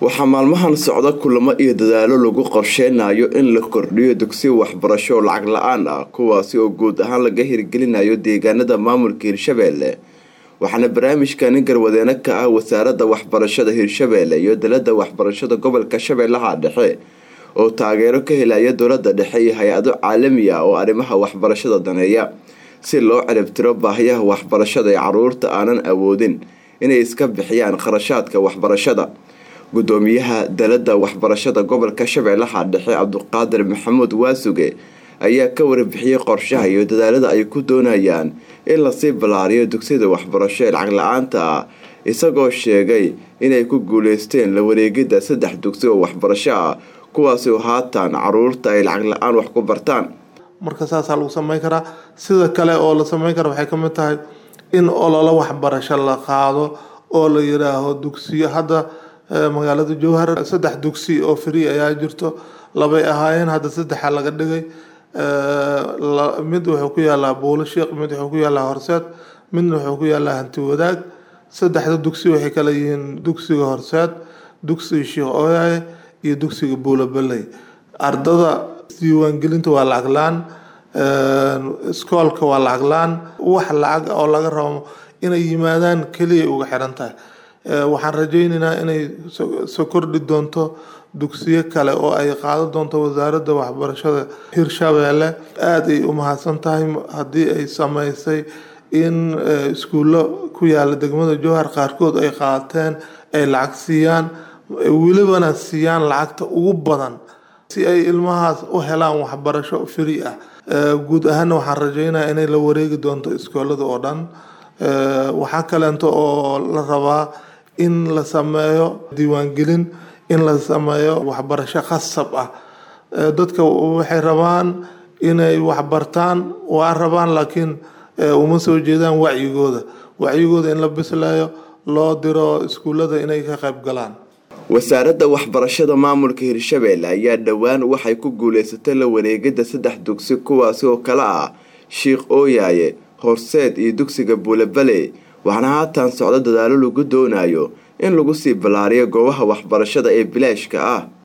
waxaa maalmahan socda kulamo iyo dadaalo lagu qorsheynayo in la kordhiyo dugsiyo waxbarasho oo lacag la-aan ah kuwaasi oo guud ahaan laga hirgelinayo deegaanada maamulka hirshabeelle waxaana barnaamijkani garwadeeno ka ah wasaaradda waxbarashada hirshabeelle iyo dalada waxbarashada gobolka shabeellaha dhexe oo taageero ka helaya dowlada dhexe iyo hay-ado caalami ah oo arrimaha waxbarashada daneeya si loo ciribtiro baahiyaha waxbarashada ee caruurta aanan awoodin inay iska bixiyaan kharashaadka waxbarashada gudoomiyaha dalada waxbarashada gobolka shabeellaha dhexe cabduqaadir maxamuud waasuge ayaa ka warbixiyey qorshaha iyo dadaalada ay ku doonayaan in lasii ballaariyo dugsiyada waxbarasho ee lacag la-aanta ah isagoo sheegay inay ku guuleysteen la wareegidda saddex dugsi oo waxbarasho ah kuwaasi oo haatan caruurta ay lacag la-aan wax ku bartaan marka saasaa lagu sameyn karaa sida kale oo la sameyn kara waxay kamid tahay in ololo waxbarasho la qaado oo la yiraaho dugsiyo hadda magaalada jowhar saddex dugsi oo free ayaa jirto labay ahaayeen hadda saddexa laga dhigay mid wuxuu ku yaalaa buulo sheekh mid wuxuu ku yaalaa horseed midna wuxuu ku yaalaa hanti wadaag saddexda dugsi waxay kala yihiin dugsiga horseed dugsiga sheekh ooyaye iyo dugsiga buulo balley ardada diiwaangelinta waa lacag la-aan iskoolka waa lacag la-aan wax lacag oo laga rabo inay yimaadaan keliya uga xiran tahay waxaan rajaynaynaa inay soo kordhi doonto dugsiyo kale oo ay qaadan doonto wasaaradda waxbarashada hirshabeelle aada ay u mahadsan tahay haddii ay sameysay in iskuullo ku yaala degmada jowhar qaarkood ay qaateen ay lacag siiyaan welibana siiyaan lacagta ugu badan si ay ilmahaas u helaan waxbarasho free ah guud ahaana waxaan rajeynaya inay la wareegi doonto iskoolada oo dhan waxaa kaleento oo la rabaa in la sameeyo diiwaangelin in la sameeyo waxbarasho khasab ah dadka waxay rabaan inay waxbartaan waa rabaan laakiin uma soo jeedaan wacyigooda wacyigooda in la bislayo loo diro iskuullada inay ka qayb galaan wasaaradda waxbarashada maamulka hirshabeelle ayaa dhowaan waxay ku guuleysatay la wareegidda saddex dugsi kuwaasi oo kale ah sheikh ooyaaye horseed iyo dugsiga buulabale waxaana haatan socdo dadaalo lagu doonayo in lagu sii ballaariyo goobaha waxbarashada ee bilaashka ah